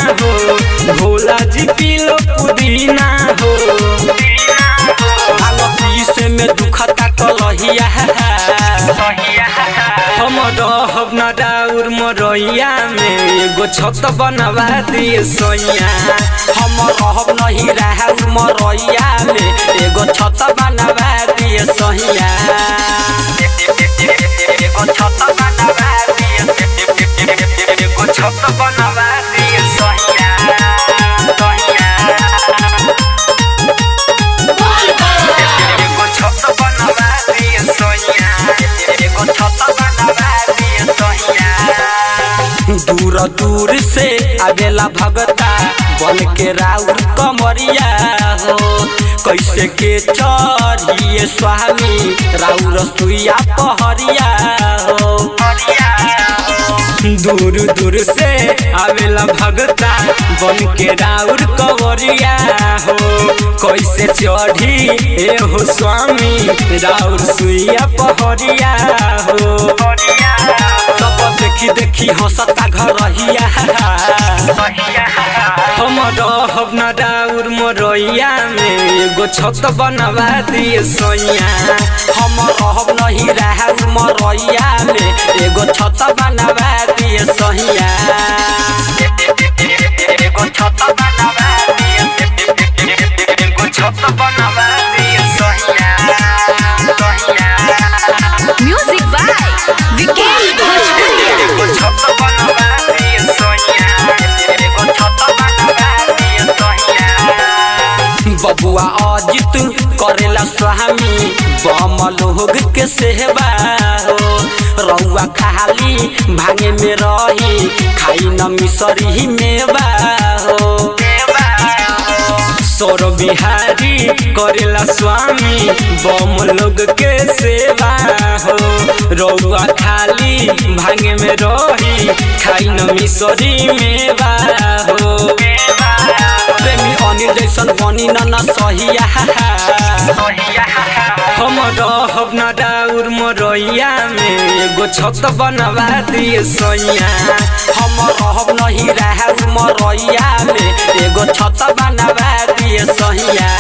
हो भोला जी पीलो पुदीना हो भांग पीसे में दुखता कलहिया हम रहब न डाउर मरैया में एगो छत बनवा दिए सैया हम रहब नहीं रहब मरैया में एगो छत बनवा दिए सैया एगो छत बनवा दिए एगो छत बनवा दिए सैया एगो छत बनवा दिए सैया एगो छत बनवा दिए सैया दूर दूर से आवेला भगता बन के राउर कमरिया हो कैसे के चढ़िए स्वामी राउर सुइया पहरिया हो दूर दूर से आवेला भगता बन के राउर कवरिया हो कैसे चढ़ी ए हो स्वामी राउर सुइया पहरिया हो सब देखी देखी हंसता घरहिया हम रहब न राउर मरैया में एगो छत बनवा दिए सैया हम रहब नहीं रहब मरैया में एगो छत बनवा दिए सैया एगो छत बनवा दिए एगो छत बनवा दिए सैया Music by Vikesh Bhojpuria. एगो छत बनवा दिए सैया एगो छत बनवा दिए सैया बबुआ अजित करेला स्वामी बम लोग के सेवा हो रउआ खाली भांगे में रही खाई न मिसरी मेवा हो सौर बिहारी करेला स्वामी बम लोग के सेवा हो रउआ खाली भांगे में रही खाई न मिसरी मेवा हो प्रेमी अनिल जैसन बनी न न सहिया हम रहब न डाउर मरैया में एगो छत बनवा दिए सैया हम रहब नहीं रहब मरैया में एगो छत बनवा दिए सैया